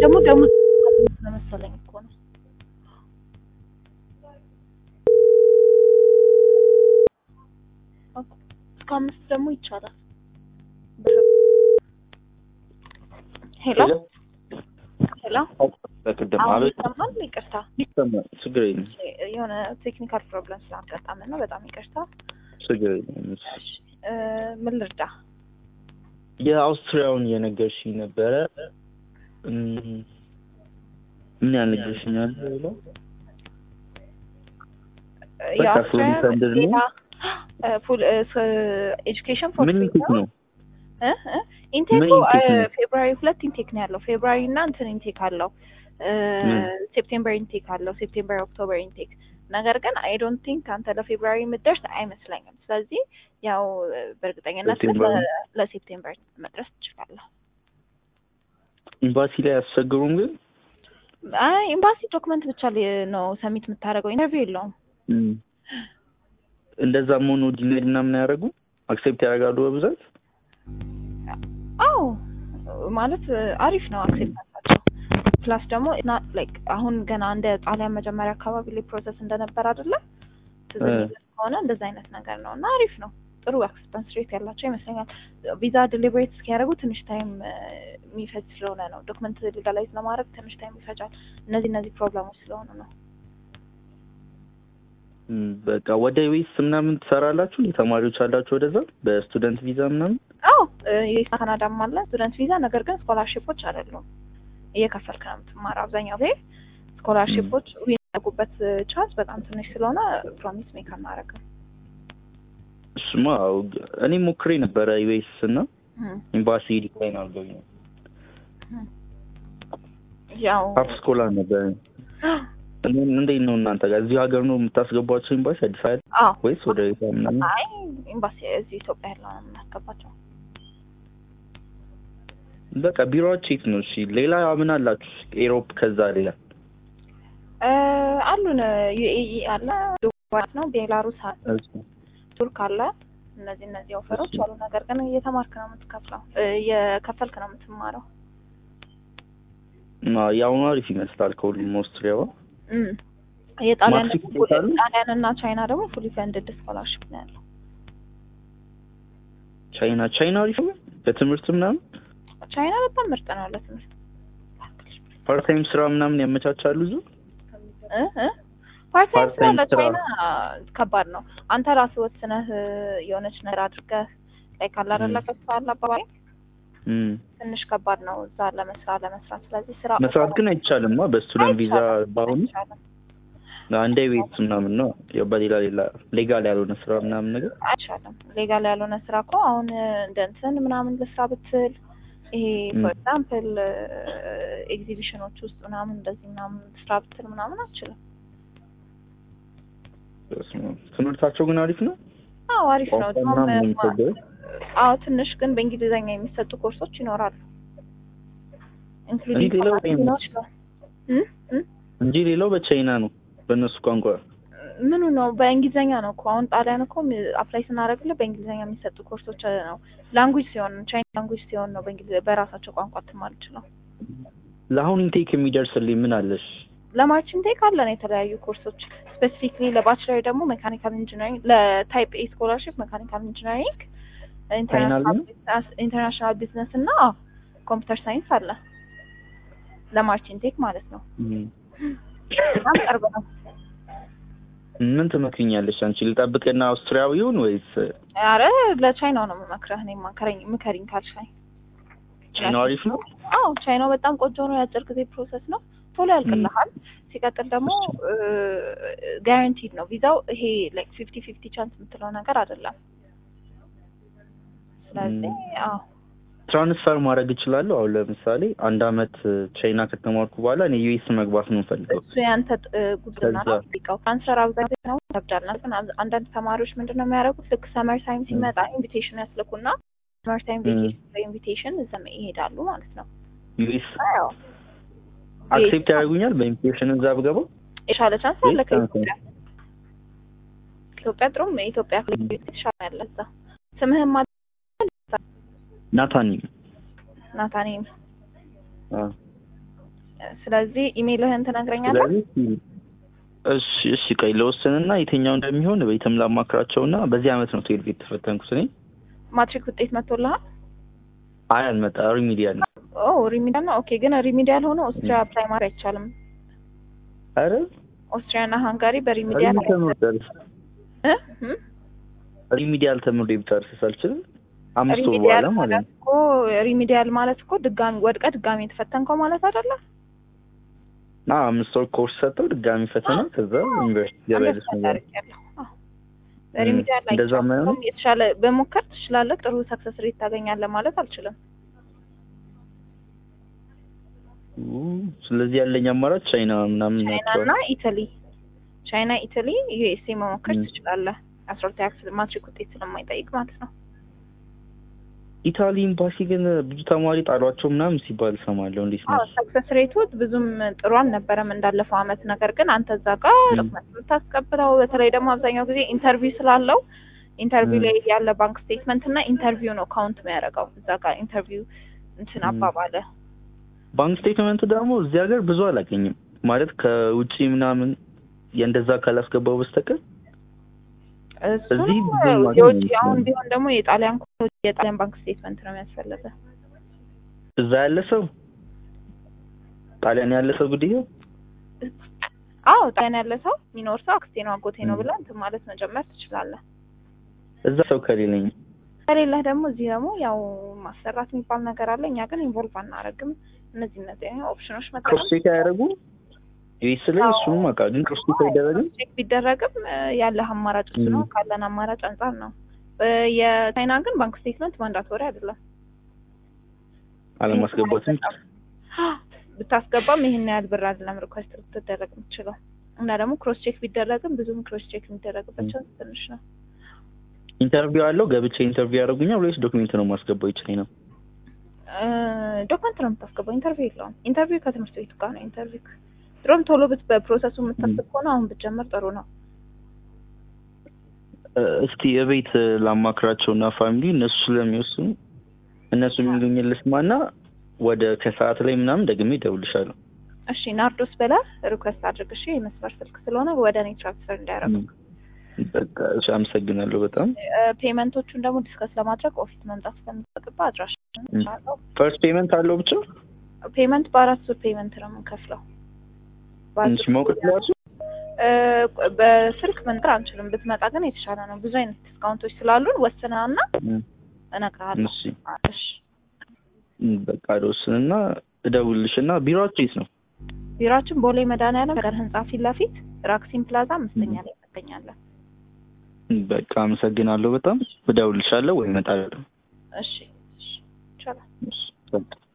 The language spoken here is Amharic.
ደግሞ ደግሞ መሰለኝ እኮ ነው እስከ አምስት ደግሞ ይቻላል። ሄሎ ሄሎ፣ በቅድም አሁን አቤት ይሰማል? ይቅርታ ይሰማል። ችግር የለም የሆነ ቴክኒካል ፕሮብለም ስላጋጠመን ነው። በጣም ይቅርታ። ችግር የለም። እሺ፣ እ ምን ልርዳ? የአውስትሪያውን የነገርሽኝ ነበረ። እም፣ ምን ያህል ነግረሽኛል? ብለው በቃ የአውስትሪያ fully funded ነው? ሌላ ፉል ኤጁኬሽን ፎር ምን ኢንቴክ ነው? እ እ ኢንቴኩ ምን ኢንቴክ ነው? ፌብራሪ ሁለት ኢንቴክ ነው ያለው። ፌብራሪ እና እንትን ኢንቴክ አለው። ምን? ሴፕቴምበር ኢንቴክ አለው። ሴፕቴምበር ኦክቶበር ኢንቴክ። ነገር ግን አይ ዶንት ቲንክ አንተ ለፌብራሪ የምትደርስ አይመስለኝም። ስለዚህ ያው በእርግጠኝነት ግን ሴፕቴምበር? ለ- ለሴፕቴምበር መድረስ ትችላለህ። ኤምባሲ ላይ አያስቸግሩም ግን? አይ ኤምባሲ ዶክመንት ብቻ ሊ- ነው ሰሚት የምታደርገው፣ ኢንተርቪው የለውም። እም፣ እንደዛም ሆኖ ዲኔድ ምናምን አያደርጉ አክሴፕት ያደርጋሉ በብዛት አዎ ማለት አሪፍ ነው አክሴፕታንሳቸው። ፕላስ ደግሞ ላይክ አሁን ገና እንደ ጣሊያን መጀመሪያ አካባቢ ላይ ፕሮሰስ እንደነበር አይደለ ትዝ እ። የሚልህ ከሆነ እንደዛ አይነት ነገር ነው እና አሪፍ ነው። ጥሩ አክሴፕታንስ ሬት ያላቸው ይመስለኛል። ቪዛ ዲሊብሬት እስኪያደርጉ ትንሽ ታይም የሚፈጅ ስለሆነ ነው። ዶክመንት ሊጋላይዝ ለማድረግ ትንሽ ታይም ይፈጃል። እነዚህ እነዚህ ፕሮብለሞች ስለሆኑ ነው። እም፣ በቃ ወደ ዌስ ምናምን ትሰራላችሁ? የተማሪዎች አላችሁ ወደዛ በስቱደንት ቪዛ ምናምን? አዎ ካናዳም አለ ስቱደንት ቪዛ። ነገር ግን ስኮላርሺፖች አይደሉም እየከፈልክ ነው የምትማረው። አብዛኛው ጊዜ ስኮላርሺፖች የሚያደርጉበት ቻንስ በጣም ትንሽ ስለሆነ ፕሮሚስ ሜክ አናደርግም። እሱማ አዎ፣ እኔ ሞክሬ ነበረ ዩኤስ እና ኤምባሲ ዲክላይን አድርገውኝ ነው። ያው ሀፍ ስኮላር ነበር። እኔ- እንዴት ነው እናንተ ጋር እዚህ ሀገር ነው የምታስገቧቸው ኤምባሲ አዲስ አበባ አዎ ወይስ ወደ ቤታ ምናምን? አይ ኤምባሲ እዚህ ኢትዮጵያ ያለው ነው የምናስገባቸው። በቃ ቢሮዎች የት ነው? እሺ ሌላ ምን አላችሁ? ኤሮፕ ከዛ ሌላ እ አሉን ዩኤኢ አለ፣ ዱባይ ነው፣ ቤላሩስ አለ፣ ቱርክ አለ። እነዚህ እነዚህ ኦፈሮች እሺ። አሉ። ነገር ግን እየተማርክ ነው የምትከፍለው፣ እ እየከፈልክ ነው የምትማረው። እና የአሁኑ አሪፍ ይመስላል ከሁሉም ኦስትሪያዋ። እም የጣሊያን ማትሪክ ደግሞ ይሰጣሉ? ጣሊያን እና ቻይና ደግሞ ፉሊ ፈንድድ ስኮላርሽፕ ነው ያለው። ቻይና ቻይና አሪፍ ነው በትምህርት ምናምን ቻይና በጣም ምርጥ ነው ለትምህርት ፓርታይም ስራ ምናምን ያመቻቻሉ እዚሁ እ እ ፓርታይም ስራ ፓርታይም ስራ። ለቻይና ከባድ ነው። አንተ ራስህ ወስነህ የሆነች ነገር አድርገህ ላይ ካለ አይደለ እም። ከስራ አለ አባባል እም። ትንሽ ከባድ ነው እዛ ለመስራት ለመስራት። ስለዚህ ስራ መስራት ግን አይቻልማ በስቱደንት ቪዛ አይቻልም፣ በአሁኑ አይቻልም፣ አንዴ ቤት ምናምን ነው ያው በሌላ ሌላ ሌጋል ያልሆነ ስራ ምናምን ነገር አይቻልም። ሌጋል ያልሆነ ስራ እኮ አሁን እንደ እንትን ምናምን ልስራ ብትል ይሄ እም። ፎር ኤግዛምፕል ኤግዚቢሽኖች ውስጥ ምናምን እንደዚህ ምናምን ስራ ብትል ምናምን አችልም። በስመ አብ። ትምህርታቸው ግን አሪፍ ነው። አዎ አሪፍ ነው። ቋንቋ ምናምን ነው የሚቸገረው? አዎ ትንሽ ግን በእንግሊዝኛ የሚሰጡ ኮርሶች ይኖራሉ። ኢንክሉዲንግ ሌላው ሊኖር ይችላል። እም? እም? እንጂ ሌላው በቻይና ነው በእነሱ ቋንቋ ምኑ ነው? በእንግሊዝኛ ነው እኮ አሁን ጣሊያን እኮ አፕላይ ስናደርግልህ በእንግሊዝኛ የሚሰጡ ኮርሶች ነው። ላንጉጅ ሲሆን ቻይና ላንጉጅ ሲሆን ነው በእንግሊዝ በራሳቸው ቋንቋ ትማር ይችላል። ለአሁን ኢንቴክ የሚደርስልኝ ምን አለሽ? ለማርችን ቴክ አለን የተለያዩ ኮርሶች ስፔሲፊክሊ ለባችለር ደግሞ ሜካኒካል ኢንጂነሪንግ ለታይፕ ኤ ስኮላርሽፕ ሜካኒካል ኢንጂነሪንግ ፋይናል ኢንተርናሽናል ቢዝነስ እና ኮምፒውተር ሳይንስ አለ ለማርችን ቴክ ማለት ነው። እም። በጣም ቅርብ ነው። ምን ትመክኛለሽ አንቺ? ልጠብቅና አውስትሪያዊውን ወይስ አረ ለቻይናው ነው የምመክረህ እኔ ማከረኝ ምከሪኝ ካልሻኝ። ቻይና አሪፍ ነው? አዎ ቻይናው በጣም ቆንጆ ነው። የአጭር ጊዜ ፕሮሰስ ነው። ቶሎ ያልቅልሃል። ሲቀጥል ደግሞ ጋራንቲድ ነው ቪዛው። ይሄ ላይክ ፊፍቲ ፊፍቲ ቻንስ የምትለው ነገር አይደለም። ስለዚህ አዎ ትራንስፈር ማድረግ እችላለሁ። አሁን ለምሳሌ አንድ አመት ቻይና ከተማርኩ በኋላ እኔ ዩኤስ መግባት ነው የምፈልገው። እሱ ያንተ ጥ- ጉብዝና ነው ከዛ- የሚጠይቀው። ካንሰር አብዛኛው ነው ይከብዳል። ግን አብ- አንዳንድ ተማሪዎች ምንድን ነው የሚያደርጉት ልክ ሰመር ታይም ሲመጣ ኢንቪቴሽን ያስልኩና ሰመር ታይም ም። በኢንቪቴሽን እዛ ይሄዳሉ ማለት ነው። ዩኤስ አዎ አክሴፕት ያደርጉኛል በኢንቪቴሽን እዛ ብገባ? የሻለ ቻንስ አለ ወይስ ከኢትዮጵያ ኢትዮጵያ ጥሩም የኢትዮጵያ ክልል የተሻለ ያለ እዛ ስምህም ማ ናታኒ ናታኔም አ ስለዚህ ኢሜይልህን ትነግረኛለህ? ስለዚህ እሺ እሺ ቆይ ለወስንና የትኛው እንደሚሆን ቤትም ላማክራቸውና በዚህ አመት ነው ትዌልቭ የተፈተንኩት እኔ ማትሪክ ውጤት መጥቶልሃል? አይ አልመጣ ሪሚዲያል ነው ኦ ሪሚዲያል ነው። ኦኬ ግን ሪሚዲያል ሆኖ ኦስትሪያ አፕላይ ማድረግ አይቻልም። አረ ኦስትሪያ እና ሃንጋሪ በሪሚዲያል ሪሚዲያል ተምሬ እ እ ሪሚዲያል ተምሬ ብጨርስ አልችልም አምስት ወር ሪሚዲያል በኋላ ማለት ማለት ነው እኮ ሪሚዲያል ማለት እኮ ድጋሚ ወድቀ ድጋሚ የተፈተንከው ማለት አይደለ? ና አምስት ወር ኮርስ ሰጠው ድጋሚ ፈተና ከዛ ዩኒቨርሲቲ ገባያለች ነገር አድርጌያለሁ። አዎ። በሪሚዲያል ላይ እንደዛ ማይሆን የተሻለ በሞከር ትችላለህ። ጥሩ ሰክሰስ ሬት ታገኛለህ ማለት አልችልም። ስለዚህ ያለኝ አማራጭ ቻይና ምናምን ቻይና ናቸዋል እና ኢታሊ ቻይና፣ ኢታሊ፣ ዩኤስኤ መሞከር ም። ትችላለህ። አስራ ሁለተኛ ክፍል ማትሪክ ውጤት ስለማይጠይቅ ማለት ነው። ኢታሊ ኤምባሲ ግን ብዙ ተማሪ ጣሏቸው ምናምን ሲባል እሰማለሁ እንዴት ነው አዎ ሰክሰስ ሬቱ ብዙም ጥሩ አልነበረም እንዳለፈው አመት። ነገር ግን አንተ እዛ ጋር ም። ዶክመንት የምታስቀብለው በተለይ ደግሞ አብዛኛው ጊዜ ኢንተርቪው ስላለው ኢንተርቪው ም። ላይ ያለ ባንክ ስቴትመንት እና ኢንተርቪው ነው ካውንት የሚያደርገው እዛ ጋር ኢንተርቪው እንትን ም። አባባለ ባንክ ስቴትመንት ደግሞ እዚህ ሀገር ብዙ አላገኝም ማለት ከውጪ ምናምን የእንደዛ ካላስገባው በስተቀር እሱ እዚህ ብዙ ማግኘት የውጭ ይችላል። አሁን ቢሆን ደግሞ የጣሊያን ከሆነ የጣሊያን ባንክ ስቴትመንት ነው የሚያስፈልገ እዛ ያለ ሰው ጣሊያን ያለ ሰው ግድያ አዎ ጣሊያን ያለ ሰው የሚኖር ሰው አክስቴ ነው አጎቴ ነው ም። ብለህ እንትን ማለት መጀመር ትችላለህ። እዛ ሰው ከሌለኝ ከሌለህ ደግሞ እዚህ ደግሞ ያው ማሰራት የሚባል ነገር አለ። እኛ ግን ኢንቮልቭ አናደርግም። እነዚህ እነዚህ ኦፕሽኖች መጠቀም ክሮስ ቼክ አያደርጉ ዩኤስ ላይ አዎ። እሱንም አውቃ ግን ክሮስ ቼክ አይደረግም ቼክ ቢደረግም እ፣ ያለህ አማራጭ እሱ ነው። ም። ካለን አማራጭ አንጻር ነው። እ፣ የቻይና ግን ባንክ ስቴትመንት ማንዳቶሪ አይደለም። አለማስገባትም ብታስገባም ይህን ያህል ብር አይደለም ሪኳስት ልትደረግ የምትችለው እና ደግሞ ክሮስ ቼክ ቢደረግም ብዙም ክሮስ ቼክ የሚደረግባቸው ትንሽ ነው። ኢንተርቪው አለው ገብቼ ኢንተርቪው ያደርጉኛል ወይስ ዶክሜንት ነው ማስገባው ይችላል ነው ዶክመንት ነው የምታስገባው። ኢንተርቪው የለውም። ኢንተርቪው ከትምህርት ቤቱ ጋር ነው። ኢንተርቪው ድሮም ቶሎ ብት በፕሮሰሱ የምታስብ ከሆነ አሁን ብትጀምር ጥሩ ነው። እ፣ እስቲ እቤት ላማክራቸው እና ፋሚሊ እነሱ ስለሚወስኑ እነሱ የሚሉኝ ልስማና ወደ ከሰዓት ላይ ምናምን ደግሜ እደውልልሻለሁ። እሺ ናርዶስ ብለህ ሪኩዌስት አድርግ። እሺ የመስመር ስልክ ስለሆነ ወደ እኔ ትራንስፈር እንዲያደርጉ። በቃ እሺ፣ አመሰግናለሁ በጣም ፔመንቶቹን ደግሞ ዲስከስ ለማድረግ ኦፊስ መምጣት ስለሚጠቅባ አድራሻ ፈርስት ፔመንት አለው ብቻ ፔመንት በአራት ዙር ፔመንት ነው የምንከፍለው። በአራት ትንሽ ዙር ማውቀት ላሱ እ፣ በስልክ መንገር አንችልም። ብትመጣ ግን የተሻለ ነው። ብዙ አይነት ዲስካውንቶች ስላሉን ወስነና እነግርሃለሁ። እሺ እሺ በቃ ልወስንና እደውልልሽና ቢሮአችሁ የት ነው? ቢሮአችን ቦሌ መድኃኒዓለም ገር ህንጻ ፊት ለፊት ራክሲን ፕላዛ አምስተኛ ላይ እንገኛለን። በቃ አመሰግናለሁ በጣም እደውልልሻለሁ ወይ እመጣለሁ። እሺ እሺ ይቻላል። እሺ በቃ